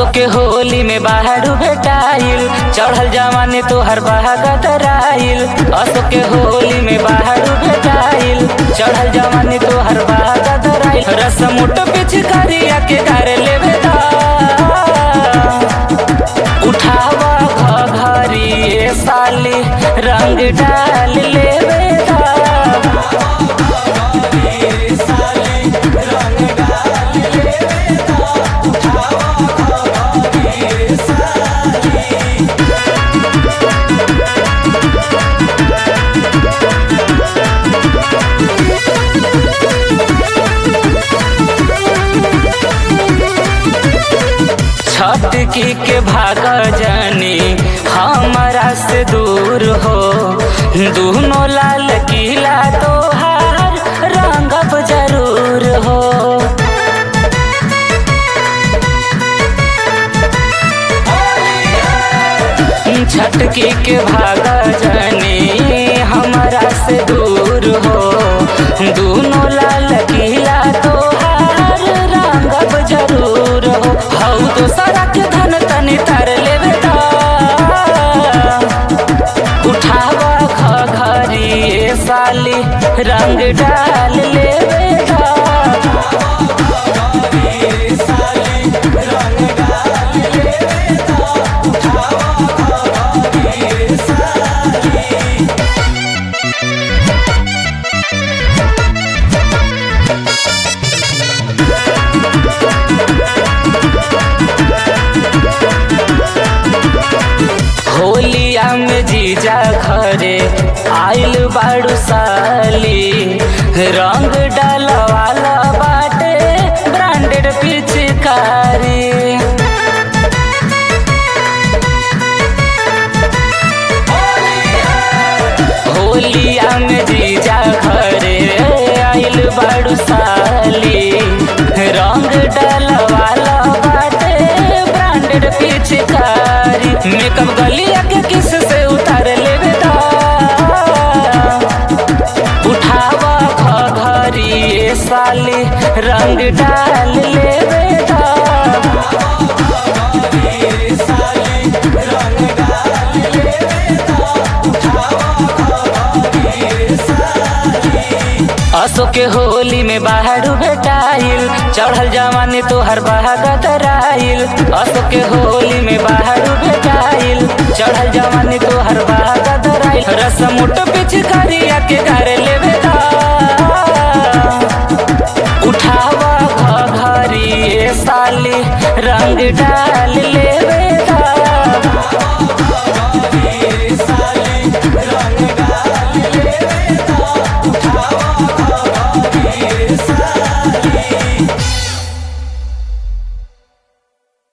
के होली में बाहर भेटाइल चढ़ल जवानी तोहर बहागतराइल असो के होली में बाहर भेटाइल चढ़ल जवानी तोहर बहागतराइल रस मुट पिछ करिया के घर लेवे दा उठावा घघरी ए साली रंग डाल लेवे दा छटकी के भाग जानी हमारा से दूर हो दोनों लाल किला तोहार रंगब जरूर हो छटकी के भाग जानी हमारा से दूर हो दोनों लाल किला तोहार रंगब जरूर हो हऊ तो सड़क धन तनी तर लेवे दा उठावा घघरी ए साली रंग डाल लेवे दा होलिया में जीजा घरे आइल बाड़ू साली रंग डालवाला बाटे ब्रांडेड पिचकारी होलिया में जीजा घरे आइल बाड़ू साली रंग डालवाला बाटे ब्रांडेड पिचकारी मेकअप गलिया के किस से उतार लेवे दा उठावा घघरी ए साली रंग डाल लेवे दा असो के होली में बाहर भेटाइल चढ़ल जवानी तोहर बहागतराइल असो के होली में बाहर भेटाइल चढ़ल जवानी तोहर बहागतराइल रस मुट पिछ करिया के घर लेवे दा उठावा घघरी ए साली रंग डाल लेवे